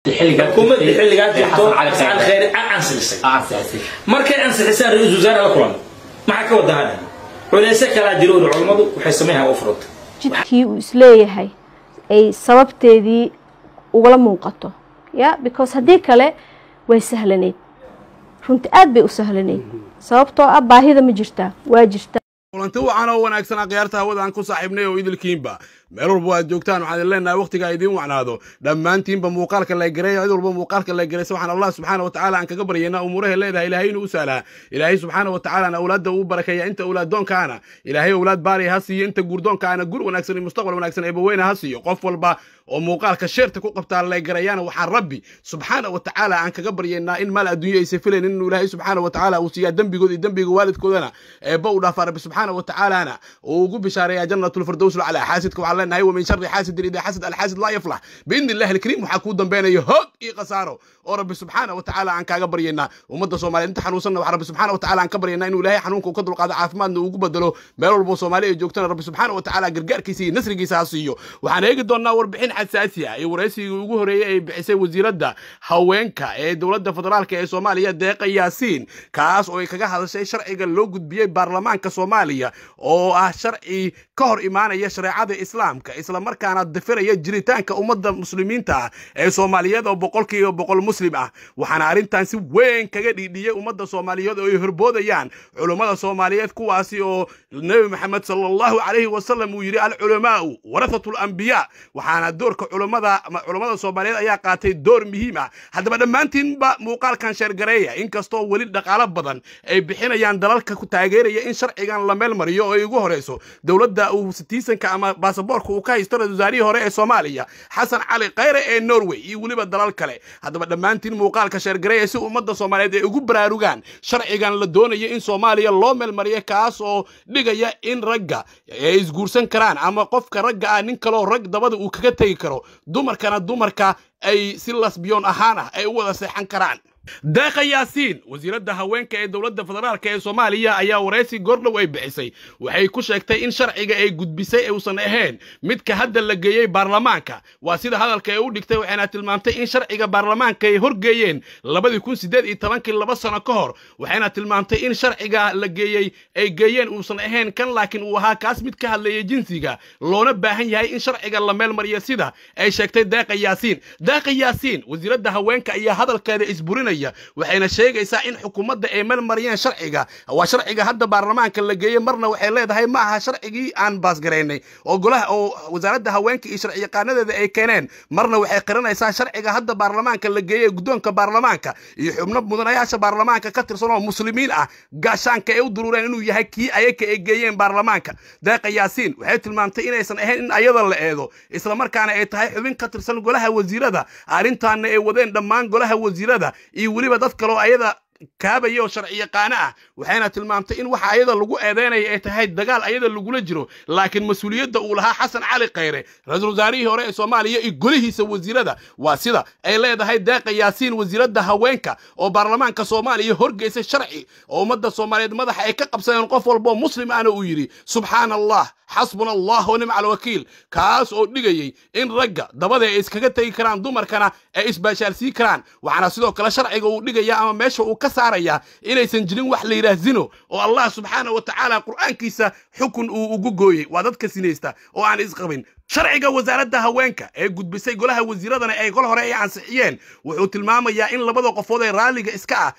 xukuumadii xilligaa jirto xasan cali khayre ansixisay markay ansixisaan ra-iisul wasaare la kulan maxaa ka wada hadhan culeyse kalaa jiro uri culammadu waxay samayhaan u furanta jidkii uu isleeyahay ay sababteedii ugala muuqato ya because haddii kale way sahlaneyd runti aad bay u sahlaneyd sababtoo ah baahida ma jirtaa waa jirtaa kulanti wacan oo wanaagsan akhyaarta hawada aan ku saaxiibnay oo idilkiinba meel walba aad joogtaan waxaan idin leenahay waqtiga idiin wacnaado dhammaantiinba muuqaalka la gareeya cid walba muuqaalka la garaysa waxaan allah subxaana watacaala aan kaga baryaynaa umuuraha leedahay ilaahay inuu u sahlaa ilaahay subxaana watacaala awlaadda uu barakeeya inta awlaaddoonkaana ilaahay awlaad baariya ha siiyo inta guurdoonkaana gur wanaagsan iyo mustaqbal wanaagsan eebaweyne ha siiyo qof walba oo muuqaalka sheerta ku qabtaa la garayaana waxaan rabbi subxaana watacaala aan kaga baryaynaa in maal adduunyo aysa filayn inuu ilaahay subxaana watacaala uu siiyaa dembigood iyo dembiga waalidkoodana eebba u dhaafaa rabbi subxaana watacaalana uu ugu bishaareeyaa jannatulfirdows laclaa xaasidka waxaan leenahay wa min shari xaasidin idaa xasad alxaasid laa yaflax biidni illahi alkariim waxaa kuu dambeynaya hoog iyo khasaaro oo rabbi subxaana watacaala aan kaaga baryaynaa ummadda soomaaliyeed inta xanuunsanna waxaa rabbi subxaana watacaala aan ka baryaynaa inuu ilaahay xanuunka uu ka dulqaado caafimaadna ugu bedelo meel walbo soomaali ay joogtana rabbi subxaana watacaala gargaarkiisa iyo nasrigiisa ha siiyo waxaan eegi doonnaa warbixin xasaasi ah iyo waraysigii ugu horreeyey ay bixisay wasiiradda haweenka ee dowladda federaalka ee soomaaliya deeqa yaasiin kaas oo ay kaga hadashay sharciga loo gudbiyey baarlamaanka soomaaliya oo ah sharci ka hor imaanaya shareecada islaamka islamarkaana dafiraya jiritaanka ummadda muslimiinta ah ee soomaaliyeed oo boqolkiiba boqol muslim ah waxaana arrintan si weyn kaga dhiidhiyey ummadda soomaaliyeed oo ay horboodayaan culummada soomaaliyeed kuwaasi oo nebi maxamed sala allahu calayhi wasalam uu yidhi alculamaau warathatu lambiyaa waxaana doorka culummada culummada soomaaliyeed ayaa qaatay door muhiim ah haddaba dhammaantiinba muuqaalkan sheergareeya inkastoo weli dhaqaalo badan ay bixinayaan dalalka ku taageeraya in sharcigan la meel mariyo oo ay ugu horeyso dowladda uu sitiisanka ama baasaboorka uu ka haysto ra-isul wasaarihii hore ee soomaaliya xasan cali khayre ee norway iyo weliba dalal kale haddaba dhammaantiin muuqaalka sheergareeya si ummadda soomaaliyeed ay ugu baraarugaan sharcigan la doonayo in soomaaliya loo meelmariyo kaas oo dhigaya in ragga ay isguursan karaan ama qofka ragga ah nin kaloo rag dabada uu kaga tegi karo dumarkana dumarka ay si lasbiyoon ahaan ah ay u wada seexan karaan deeqa yaasiin wasiiradda haweenka ee dowladda federaalk ee soomaaliya ayaa waraysi goordhow ay bixisay waxay ku sheegtay in sharciga ay gudbisay uusan ahayn midka hadda la geeyey baarlamaanka waa sida hadalka ay u dhigtay waxayna tilmaamtay in sharciga baarlamaanka ay horgeeyeen labadii kun sideed iyo tobankii laba sano ka hor waxayna tilmaamtay in sharciga la geeyey ay geeyeen uusan ahayn kan laakiin uu ahaa kaas mid ka hadleeya jinsiga loona baahan yahay in sharciga la meel mariyo sida ay sheegtay deeqa yaasiin deeqa yaasiin wasiiradda haweenka ayaa hadalkeeda isburinaya waxayna sheegaysaa in xukuumadda ay melmariyeen sharciga waa sharciga hadda baarlamaanka la geeyey marna waxay leedahay ma aha sharcigii aan baasgaraynay oo golaha oo wasaaradda haweenka iyo sharciyaqaanadeeda ay keeneen marna waxay qiranaysaa sharciga hadda baarlamaanka la geeyey guddoonka baarlamaanka iyo xubno mudanayaasha baarlamaanka ka tirsan oo muslimiin ah gaashaanka ay u duruureen inuu yahay kii ayaka ay geeyeen baarlamaanka deeqa yaasiin waxay tilmaamtay inaysan ahayn in ayada la eedo islamarkaana ay tahay xubin ka tirsan golaha wasiirada arrintaana ay wadeen dhammaan golaha wasiirada iyo weliba dad kaloo ayada kaabaya oo sharci yaqaano ah waxayna tilmaamtay in waxa ayada lagu eedeynaya ay tahay dagaal ayada lagula jiro laakiin mas-uuliyadda uu lahaa xasan cali khayre ra-iisul wasaarihii hore ee soomaaliya iyo golihiisa wasiirada waa sida ay leedahay deeqa yaasiin wasiiradda haweenka oo baarlamaanka soomaaliya horgeysay sharci oo ummadda soomaaliyeed madaxa ay ka qabsadeen qof walboo muslim ahna uu yidhi subxaana allah xasbuna allah wa nimca alwakiil kaas oo dhigayey in ragga dabada ay iskaga tegi karaan dumarkana ay isbaashaalsiin karaan waxaana sidoo kale sharciga uu dhigaya ama meesha uu ka saarayaa inaysan jirin wax la yidhaah zino oo allah subxaana wa tacaala qur'aankiisa xukun uu ugu gooyey waa dadka sinaysta oo aan isqabin sharciga wasaaradda haweenka ee gudbisay golaha wasiiradana ay gol hore ay ansixiyeen wuxuu tilmaamayaa in labada qofood ee raalliga iska ah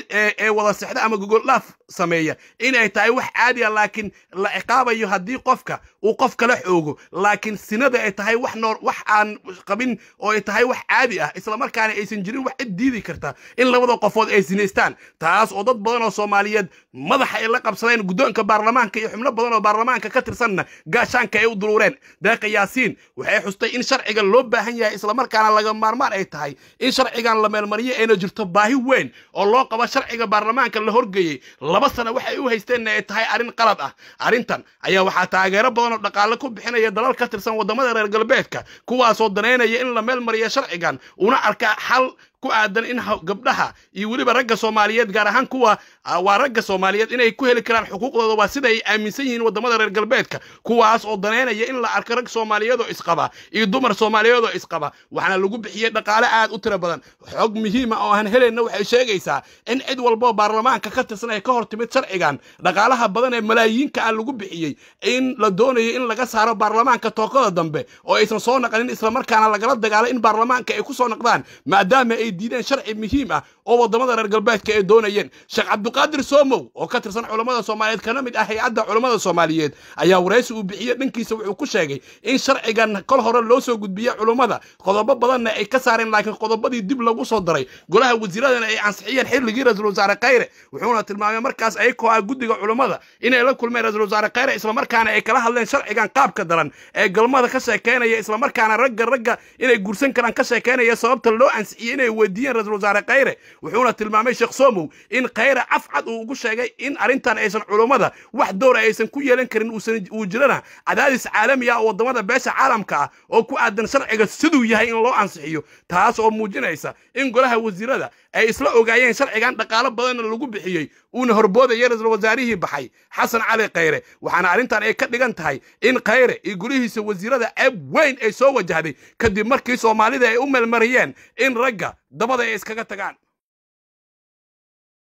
ee wada sexda ama gogoldhaaf sameeya inay tahay wax caadi a laakiin la ciqaabayo haddii qofka uu qof kala xoogo laakiin sinada ay tahay wax noor wax aan qabin oo ay tahay wax caadi ah islamarkaana aysan jirin wax cid diidi karta in labada qofood ay sinaystaan taas oo dad badan oo soomaaliyeed madaxa ay la qabsadeen guddoonka baarlamaanka iyo xubno badan oo baarlamaanka ka tirsanna gaashaanka ay u duruureen deeqa yaasiin waxay xustay in sharciga loo baahan yahay islamarkaana laga maarmaan ay tahay in sharcigan la meelmariyo ayna jirto baahi weyn oo loo qabo sharciga baarlamaanka la horgeeyey laba sana waxay u haysteenna ay tahay arrin qalad ah arrintan ayaa waxaa taageero badan oo dhaqaale ku bixinaya dalal ka tirsan waddamada reer galbeedka kuwaasoo danaynaya in la meel mariyo sharcigan una arka xal ku aadan in gabdhaha iyo weliba ragga soomaaliyeed gaar ahaan kuwa waa ragga soomaaliyeed inay ku heli karaan xuquuqdooda waa sida ay aaminsan yihiin waddamada reer galbeedka kuwaas oo daneynaya in la arko rag soomaaliyeed oo isqaba iyo dumar soomaaliyeed oo isqaba waxaana lagu bixiyey dhaqaale aad u tiro badan xog muhiima oo aan helayna waxay sheegaysaa in cid walboo baarlamaanka ka tirsan ay ka hor timid sharcigan dhaqaalaha badan ee malaayiinka ah lagu bixiyey in la doonayo in laga saaro baarlamaanka tookada dambe oo aysan soo naqanin islamarkaana lagala dagaalo in baarlamaanka ay ku soo naqdaan maadaama ay diideen sharci muhiim ah oo waddamada reer galbeedka ay doonayeen sheekh cabdiqaadir soomow oo ka tirsan culammada soomaaliyeed kana mid ah hay-adda culammada soomaaliyeed ayaa waraysi uu bixiyey dhankiisa wuxuu ku sheegay in sharcigan kol hore loo soo gudbiyey culummada qodobo badanna ay ka saareen laakiin qodobadii dib lagu soo daray golaha wasiiradana ay ansixiyeen xilligii ra-iisul wasaare khayre wuxuuna tilmaamay markaas ayakoo ah guddiga culummada inay la kulmeen ra-iisul wasaare khayre islamarkaana ay kala hadleen sharcigan qaabka daran ee galmada ka sheekeynaya islamarkaana ragga ragga inay guursan karaan ka sheekeynaya sababta loo ansixiyey inay weydiiyeen ra-iisul wasaare khayre wuxuuna tilmaamay sheekh somow in khayre afcad uu ugu sheegay in arrintan aysan culummada wax doora aysan ku yeelan karin uu jirana cadaadis caalami ah oo waddamada beesha caalamka ah oo ku aadan sharciga siduu yahay in loo ansixiyo taas oo muujinaysa in golaha wasiirada ay isla ogaayeen sharcigan dhaqaalo badanna lagu bixiyey uuna horboodaya ra-iisul wasaarihii baxay xasan cali khayre waxaana arrintan ay ka dhigan tahay in khayre iyo golihiisa wasiirada ceeb weyn ay soo wajahday kadib markii soomaalida ay u meelmariyeen in ragga dabada ay iskaga tagaan